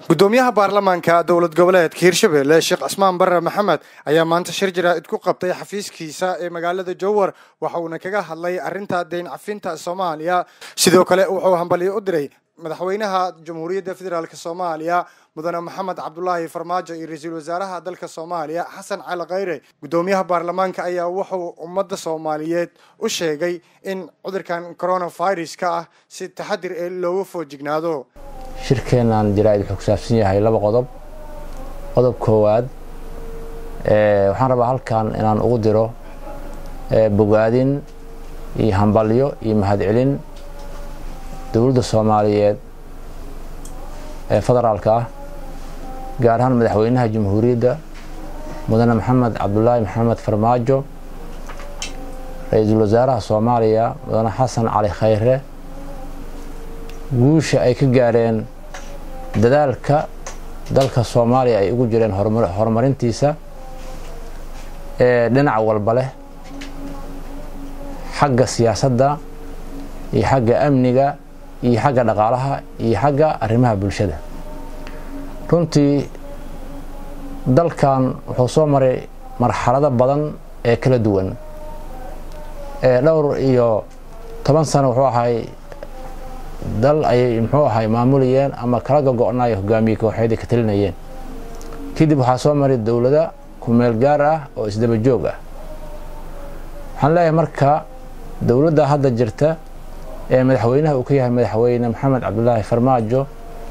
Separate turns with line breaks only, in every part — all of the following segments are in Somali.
gudoomiyaha baarlamaanka dowlad goboleedka hirshabelle sheekh cismaan bare maxamed ayaa maanta shir jaraa'id ku qabtay xafiiskiisa ee magaalada jowhar waxa uuna kaga hadlay arrinta deyn cafinta soomaaliya sidoo kale wuxuu hambalyo u diray madaxweynaha jamhuuriyadda federaalk soomaaliya mudane maxamed cabdulaahi farmaajo iyo ra-iisul wasaaraha dalka soomaaliya xasan cali khayre gudoomiyaha baarlamaanka ayaa wuxuu ummadda soomaaliyeed u sheegay in cudurkan coronaviruska ah si taxadir ee looga foojignaado
shirkeennan jaraa'id wuxuu ku saabsan yahay laba qodob qodob koowaad waxaan rabaa halkan inaan ugu diro bogaadin iyo hambalyo iyo mahadcelin dowladda soomaaliyeed ee federaalka ah gaar ahaan madaxweynaha jamhuuriyadda mudane maxamed cabdulaahi maxamed farmaajo ra-iisul wasaaraha soomaaliya mudane xasan cali khayre guusha ay ka gaareen dadaalka dalka soomaaliya ay ugu jireen horumarintiisa ee dhinac walba leh xagga siyaasadda iyo xagga amniga iyo xagga dhaqaalaha iyo xagga arrimaha bulshada runtii dalkan wuxuu soo maray marxalado badan ee kala duwan ee dhowr iyo toban sano wuxuu ahay dal ayay muxuu ahay maamulayeen ama kala gogo-naay hogaamiye kooxeed ka talinayeen kadib waxaa soo maray dowlada kumeel gaar ah oo isdaba joog ah waxaan leeyahay marka dowladda hadda jirta ee madaxweynaha uu ka yahay madaxweyne maxamed cabdulaahi farmaajo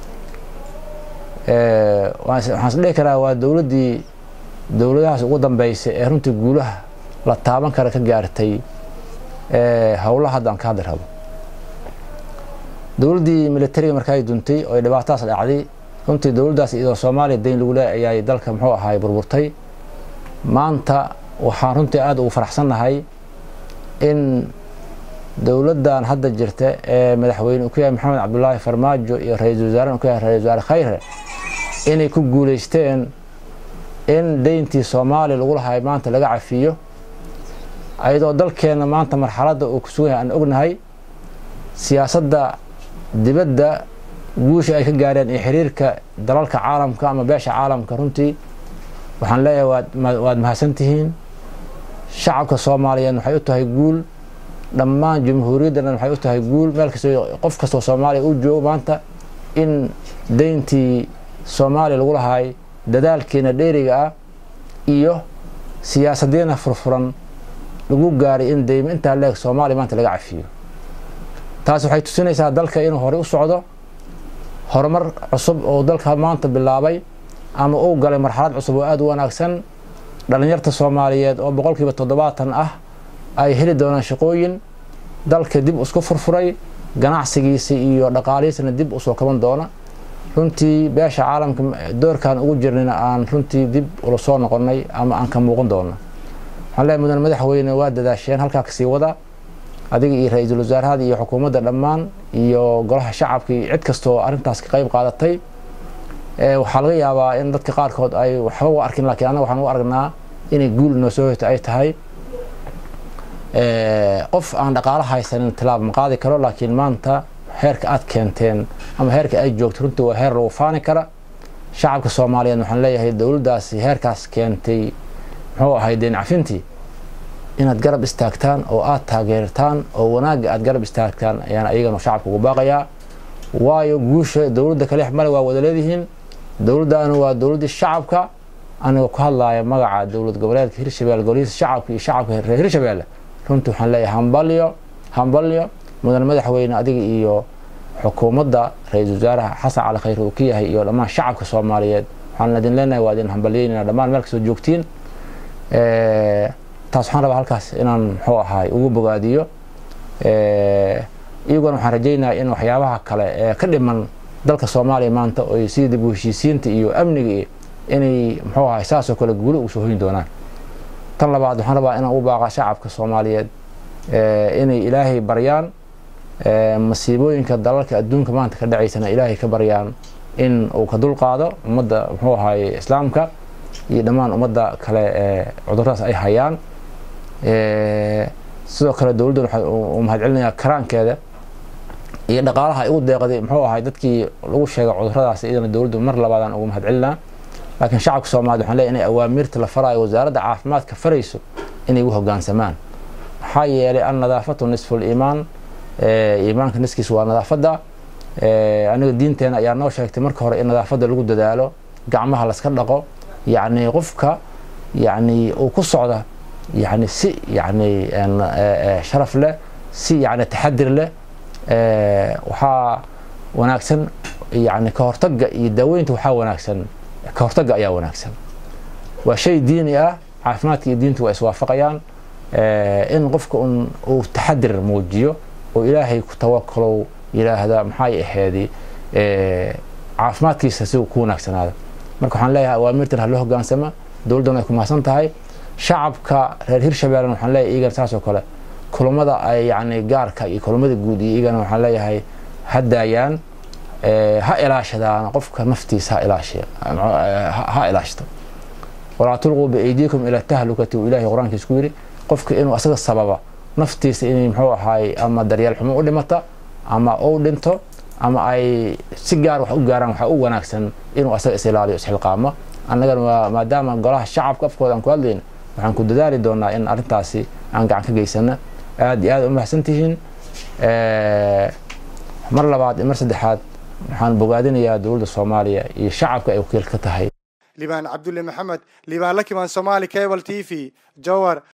waxaan isdhihi karaa waa dowladdii dowladahaas ugu dambeysay ee runtii guulaha la taaban kara ka gaartay howlaha hadda aan ka hadli rabo dowladdii militariga markaay duntay oo ay dhibaatadaas dhacday runtii dowladdaas iyadoo soomaaliya dayn lagu leey ayay dalka muxuu ahaay burburtay maanta waxaan runtii aada ugu faraxsannahay in dowladdan hadda jirta ee madaxweyne uu ka yahay maxamed cabdulaahi farmaajo iyo ra-iisul wasaaren uu ka yahay ra-isul wasaare khayre inay ku guulaysteen in deyntii soomaaliya lagu lahay maanta laga cafiyo ayadoo dalkeenna maanta marxaladda uu ku sugan yahay aan ognahay siyaasadda dibadda guusha ay ka gaareen iyo xiriirka dalalka caalamka ama beesha caalamka runtii waxaan leeyahay waad mahadsantihiin shacabka soomaaliyeed waxay u tahay guul dhammaan jamhuuriyaddan waxay u tahay guul meel kastoo qof kastoo soomaaliya u joogo maanta in deyntii soomaaliya lagu lahaay dadaalkeena dheeriga ah iyo siyaasadeena furfuran lagu gaaray in deymo intaa leeg soomaaliya maanta laga cafiyo taas waxay tusinaysaa dalka inuu horey u socdo horumar cusub oo dalka maanta bilaabay ama uu galay marxalad cusub oo aada u wanaagsan dhallinyarta soomaaliyeed oo boqolkiiba toddobaatan ah ay heli doonaan shaqooyin dalka dib isku furfuray ganacsigiisa iyo dhaqaalihiisana dib usoo kaban doona runtii beesha caalamka doorkaan ugu jirnayna aan runtii dib ula soo noqonnay ama aan ka muuqan doona waxaan leeyahay mudan madaxweyne waa dadaasheen halkaa kasii wada adiga iyo ra-iisul wasaarahada iyo xukuumadda dhammaan iyo golaha shacabka iyo cid kastoo arrintaas ka qayb qaadatay waxaa laga yaabaa in dadka qaarkood ay waxba u arkin lakiin annaga waxaan u aragnaa inay guul inoo soo hoyto ay tahay qof aan dhaqaalo haysanin tilaab ma qaadi karo laakiin maanta heerka aad keenteen ama heerka ay joogto runtii waa heer lagu faani kara shacabka soomaaliyeed waxaan leeyahay dowladdaasi heerkaas keentay muxuu ahay deen cafintii inaad garab istaagtaan oo aada taageertaan oo wanaagga aada garab istaagtaan ayaan ayagana shacabka ugu baaqayaa waayo guusha dowladda kale male waa wada leedihiin dowladdaana waa dowladdii shacabka anigoo ku hadlaaya magaca dowlad goboleedka hirshabelle golihiisa shacabka iyo shacabka reer hirshabelle runtii waxaan leeyahay hambalyo hambalyo mudan madaxweyne adiga iyo xukuumadda ra-iisul wasaaraha xasan cali khayre uu ka yahay iyo dhammaan shacabka soomaaliyeed waxaan idin leenahay waa idin hambalyeynayna dhammaan meel kastoo joogtiin taas waxaan rabaa halkaas inaan muxuu ahaay ugu bogaadiyo iyaguna waxaan rajaynayaa in waxyaabaha kale ee ka dhiman dalka soomaaliya maanta oy sida dib u heshiisiinta iyo amniga inay muxuu ahay saasoo kale guuli ugu soo hoyin doonaan tan labaad waxaan rabaa inaan u baaqa shacabka soomaaliyeed inay ilaahay baryaan masiibooyinka dalalka adduunka maanta ka dhacaysana ilaahay ka baryaan in uu ka dulqaado ummadda muxuu ahaay islaamka iyo dhammaan ummadda kale ee cuduradaas ay hayaan sidoo kale dowladdan waxaa uu mahadcelinayaa karaankeeda iyo dhaqaalaha ay ugu deeqday muxuu ahay dadkii lagu sheegay cuduradaas iyadana dowladdu mar labaadaan ugu mahadcelinaa laakiin shacabka soomaaliyed waxaan leeyahay inay awaamiirta la faraayo wasaaradda caafimaadka farayso inay ugu hoggaansamaan maxaa yeelay an nadaafatu nisfu liimaan iimaanka niskiis waa nadaafadda aniga diinteena ayaa noo sheegtay marka hore in nadaafadda lagu dadaalo gacmaha laska dhaqo yacni qofka yacni uu ku socda yacni si yacni sharaf leh si yacni taxadir leh waxaa wanaagsan yacni ka hortagga iyo daaweynta waxaa wanaagsan ka hortagga ayaa wanaagsan waa shay diini ah caafimaadka iyo diintu waa iswaafaqayaan in qofka un uu taxadir muujiyo oo ilaahay ku tawakalow yidhaahda maxay aheedi caafimaadkiisa si ku wanaagsanaada marka waxaan leeyahay awaamirtan ha loo hogaansama dowladdana ay ku mahadsan tahay shacabka reer hirshabeellena waxaan leeyahay iyagana saas oo kale kulamada ay yacni gaarka iyo kulamada guud iyo iyagana waxaan leeyahay ha daayaan ha ilaashadaan qofka naftiisa ha ilaashiya ha ilaashto walaa tulquu biaydiikum ila tahlukati uu ilaahay qur-aankiis ku yidhi qofka inuu asaga sababa naftiisa inay muxuu ahaay ama daryeel xumo u dhimata ama uu dhinto ama ay si gaar wax u gaaraan waxaa u wanaagsan inuu asaga is ilaaliyo isxilqaamo annagana maadaama golaha shacabka afkooda aan ku hadlayna waxaan ku dadaali doonaa in arrintaasi aan gacan ka geysana aada iyo aad u mahadsan tihiin mar labaad iyo mar saddexaad waxaan bogaadinayaa dowladda soomaaliya iyo shacabka ay wakiil ka tahay
libaan cabdulle maxamed libaan lakimaan somaali cable t v jowar